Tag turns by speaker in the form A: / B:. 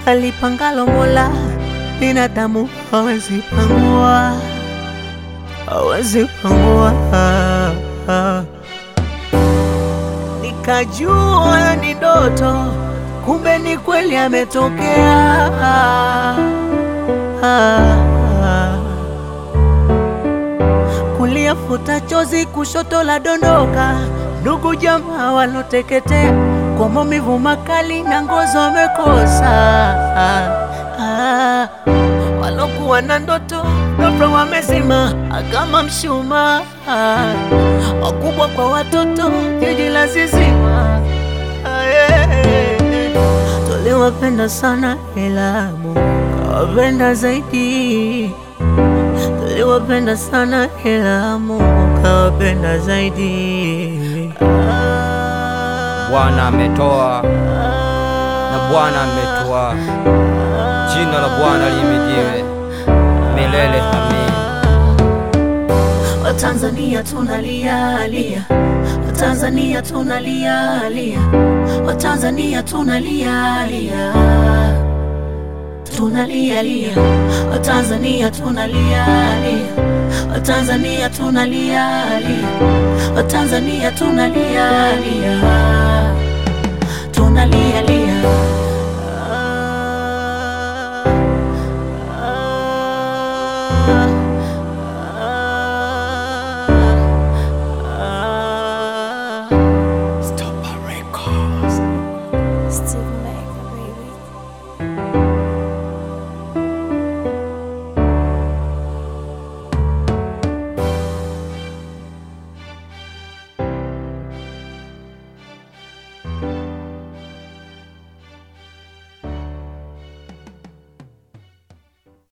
A: alipangalo Mola, binadamu hawezi pangua, hawezi pangua. Nikajua ni ndoto, kumbe ni kweli ametokea. Kulia futa chozi, kushoto la dondoka, ndugu jamaa waloteketea kwa maumivu makali na ngozi wamekosa. Walokuwa na ndoto ghafla wamezima kama mshumaa, wakubwa kwa watoto, jiji la zizima. Tuliwapenda sana ila Mungu kawapenda zaidi. Tuliwapenda sana ila Mungu kawapenda zaidi.
B: Bwana ametoa na Bwana ametoa, jina la Bwana lihimidiwe milele. Amin.
A: Watanzania tunalia lia, Watanzania tunalia lia, Watanzania tunalia lia, tunalia lia, Watanzania tunalia lia, Watanzania tunalia lia, Watanzania tunalia lia, tunalia lia